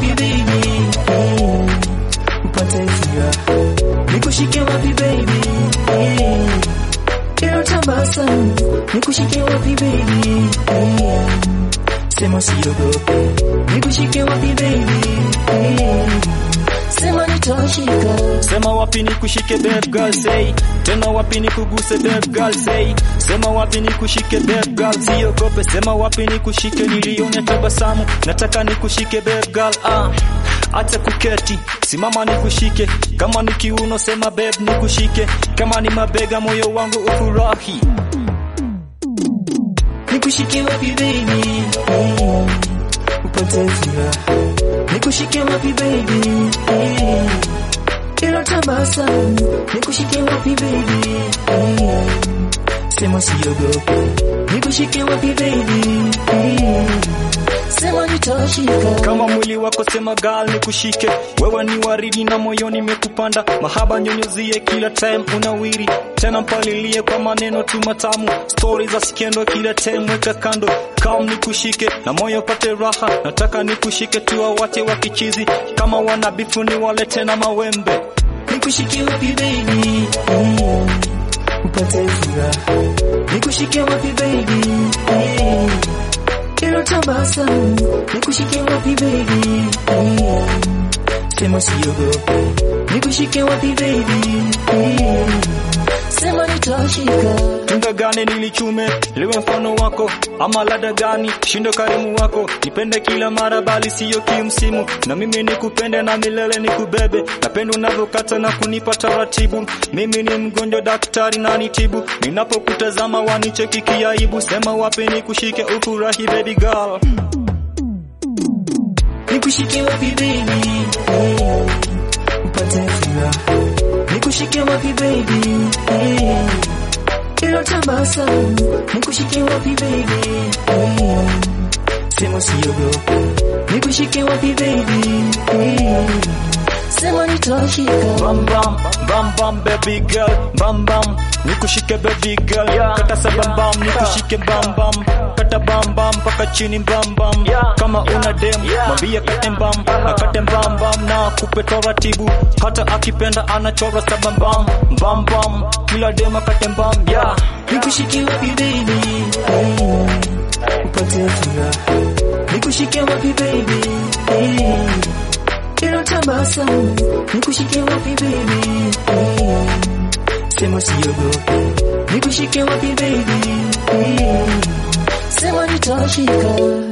baby eh, upate furaha nikushike wapi baby eh, kila tabasamu nikushike wapi baby eh, sema siogope nikushike wapi baby eh, sema nitashika Sema wapi ni kushike babe girl say Tena wapi ni kuguse babe girl say Sema wapi ni kushike babe girl siogope Sema wapi ni kushike nilione tabasamu Nataka ni kushike babe girl ah Acha kuketi simama ni kushike Kama ni kiuno sema babe ni kushike Kama ni mabega moyo wangu ufurahi nikushike wapi baby eh, upate furaha nikushike wapi baby eh, kila tabasamu nikushike wapi baby eh, sema siogope nikushike wapi baby eh, sema nitashika kama mwili wako sema gal nikushike wewe ni waridi na moyoni nimekupanda mahaba nyonyozie kila time unawiri tena mpalilie kwa maneno tu matamu stori za skendo kila time weka kando kam nikushike na moyo pate raha nataka nikushike tu wawache wakichizi kama wana bifu ni wale tena mawembe nikushike wapi baby eh, upate furaha nikushike wapi baby eh, kila tabasamu nikushike wapi baby eh, sema siogope nikushike wapi baby eh, sema nitashika tunda gani nilichume liwe mfano wako ama lada gani shindo karimu wako nipende kila mara bali siyo kimsimu na mimi nikupende na milele nikubebe napenda unavyokata na kunipa taratibu mimi ni mgonjwa daktari na nitibu ninapokutazama wanicheki kiaibu sema wapi nikushike ufurahi baby girl nikushike wapi baby eh, upate furaha nikushike wapi baby eh, kila tabasamu nikushike wapi baby eh, sema siogope nikushike wapi baby eh, sema nitashika bam bam bam bam baby girl bam bam nikushike baby girl kata sa bam bam nikushike bam bam kata bam bam paka chini bam bam kama una dem mwambie kate bam akate bam bam na kupe taratibu hata akipenda anachora sa bam bam bam bam kila dem akate bam yeah nikushike wapi baby eh, upate furaha nikushike wapi baby eh, kila tabasamu nikushike wapi baby eh, sema siogope nikushike wapi baby eh, sema nitashika